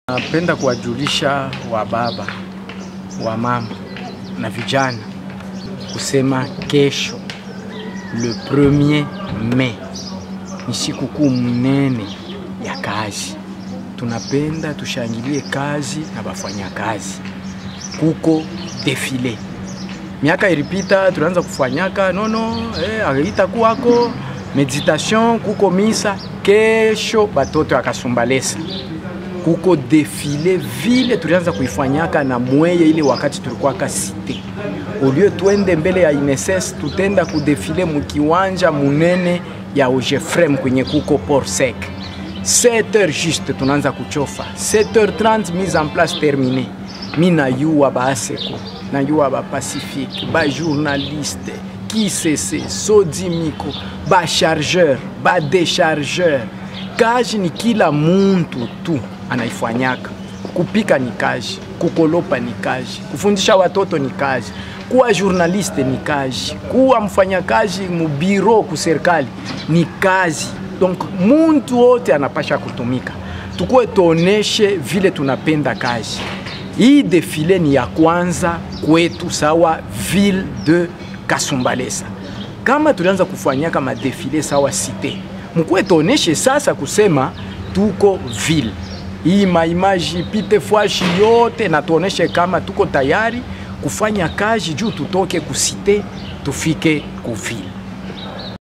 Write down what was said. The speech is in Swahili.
Napenda kuwajulisha wa baba wa mama na vijana kusema kesho le premier Mei ni sikukuu mnene ya kazi. Tunapenda tushangilie kazi na bafanya kazi. Kuko defile miaka ilipita tulianza kufanyaka nono eh, itakuwako meditation, kuko misa. Kesho batoto akasumbalesa kuko defile vile tulianza kuifanyaka na mweye ile wakati tulikuwa kasite ulio twende mbele ya INSS tutenda kudefile mukiwanja munene ya Ojefrem kwenye kuko port sec 7h juste tunaanza kuchofa 7h30 mise en place termine mi nayua baaseko nayua bapacifique bajournaliste kisese sodimiko bachargeur badechargeur kazi ni kila muntu tu anaifanyaka. Kupika ni kazi, kukolopa ni kazi, kufundisha watoto ni kazi, kuwa journaliste ni kazi, kuwa mfanyakazi mubiro ku serikali ni kazi. Donc muntu wote anapasha kutumika, tukuwe tuoneshe vile tunapenda kazi. Hii defile ni ya kwanza kwetu sawa ville de Kasumbalesa. Kama tulianza kufanyaka madefile sawa cité, mkuwe tuoneshe sasa kusema tuko ville hii maimaji pite fwashi yote na tuoneshe kama tuko tayari kufanya kazi juu tutoke kusite tufike kuvile.